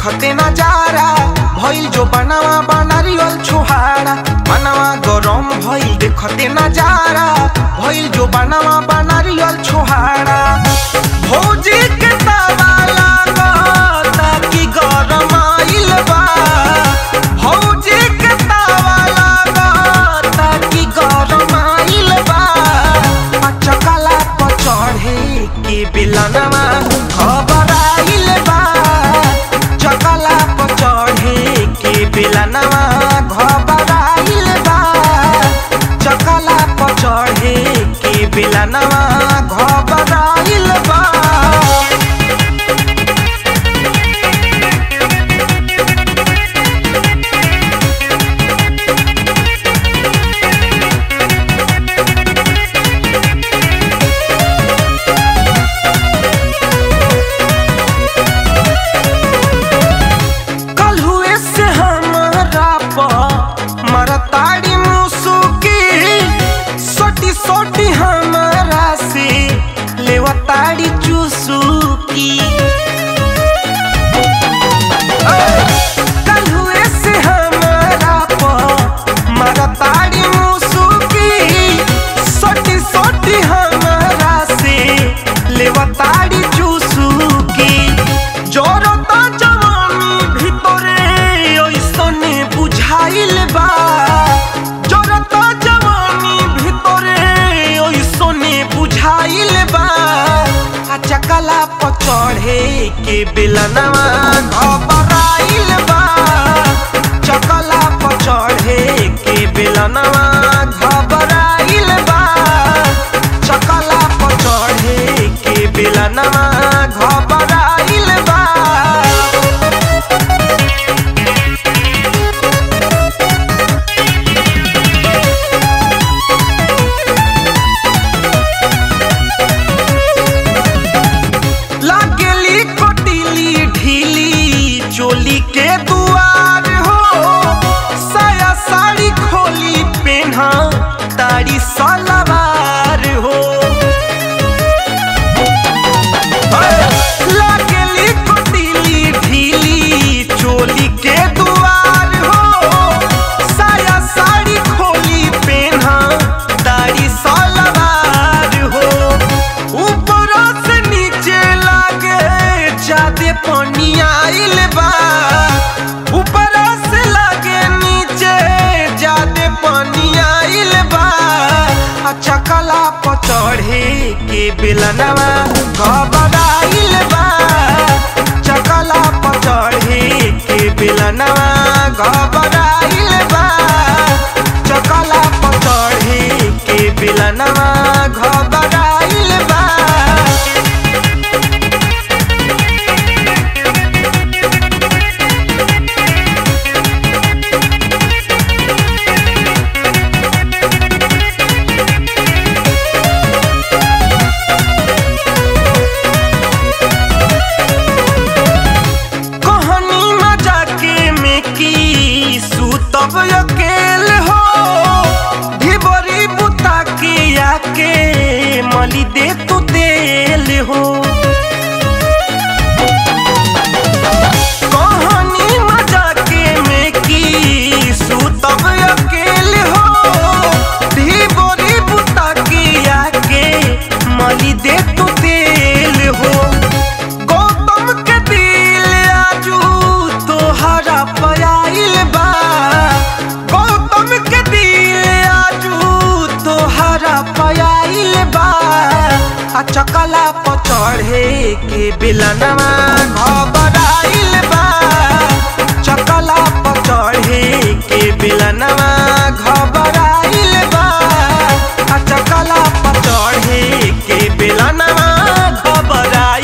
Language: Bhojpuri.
देखते नजारा भइल जो बनावा बनारियल छोहारा बनावा गरम भइल देखते नजारा भइल जो बनावा बनारियल छोहारा भौजी के तावा लागता कि गरम आइल बा भौजी के तावा लागता कि गरम आइल बा पचकला पर चढ़े के बिलनवा खबर आइल बा चकला पर चढ़े के बिलनवा खबर आइल बा चकला पर चढ़े के बिलनवा खबर आइल बा कल हुए से हमारा प मरताड़ी मुसुकी सोटी सोटी हमारा से लेवताड़ी चुसुकी कल हुए से हमारा प मरताड़ी मुसुकी सोटी सोटी हमारा से लेवताड़ी चुसुकी জড়তা জवानी ভিতরে ওইসনে বুঝাইল বা জড়তা জवानी ভিতরে ওইসনে বুঝাইল বা আচকলা পচড়ে के बिलनवा घबराइल बा चकला पचढ़े के बिलनवा घबराइल बा चकला पचढ़े के बिलनवा घबराइल बा लागेली कोटिली ढीली चोली के दुआर हो साया साड़ी खोली पेन्हा ताड़ी सलवार हो लागेली कोटिली ढीली चोली के दुआर हो साया साड़ी खोली पेन्हा ताड़ी सलवार हो ऊपर से नीचे लागे जादे पानी आइल बा ऊपर से लागे नीचे जादे पानी आइल बा अच्छा कला पचढ़े के बिलनवा घबराइल बा चकला पचढ़े के बिलनवा घबराइल बा चकला पचढ़े के बिलनवा घबराइल बा कहानी मजा के में की सुतब अकेल हो ढिबरी बुता के आके मली दे तू तेल हो कहानी मजा के में की सुतब अकेल हो ढिबरी बुता के आके मली दे तू तेल हो गौतम के दिल आजू तोहरा पयाइल बा गौतम के दिल आजू तोहरा पयाइल बा आ चकला पचढ़े के बिलनवा घब